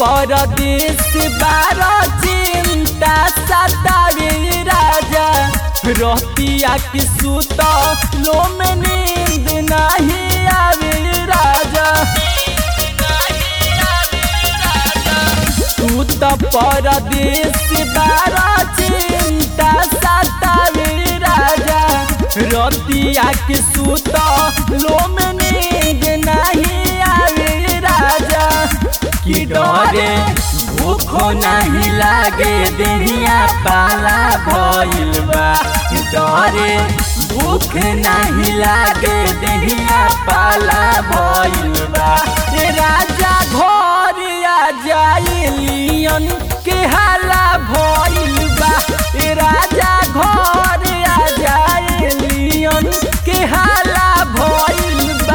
परदेश बार चिंता सतावे राजा रहतिया की सुत लो में नींद नहीं आवे राजा तू तो परदेश बार चिंता सतावे राजा रतिया की सुत लो में नींद नहीं आवे राजा कि डरे भूखो नहीं लागे देहिया पाला भइल बा डरे भूख नहीं लागे देहिया पाला भइल बा ए राजा घर आ जाइलियन के हाला भइल बा ए राजा घर आ जाइलियन के हाला भइल बा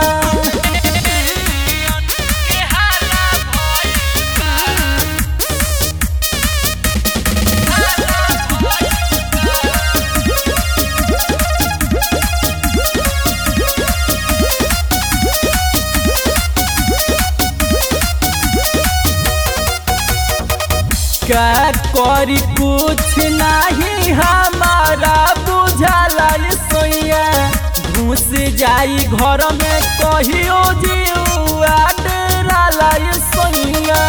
का करी कुछ नहीं हमारा बुझाला सोया घुस जाई घर में कहियो जीवा डेराला सोया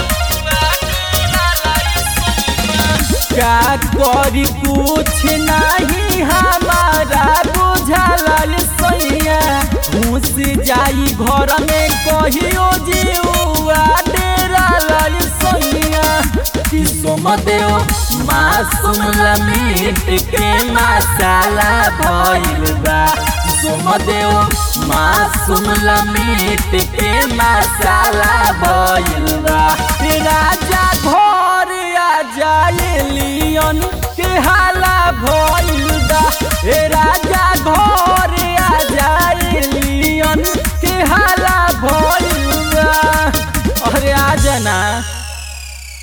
का करी कुछ नहीं हमारा बुझाला सोया घुस जाई घर में कहियो जीवा डेराला सोया सोमदेव मासूम लमीट के मसाला भइल बा सोमदेव मासूम लमीट के मसाला भइल बा राजा घर आ जाइलियन के हाला भइल बा राजा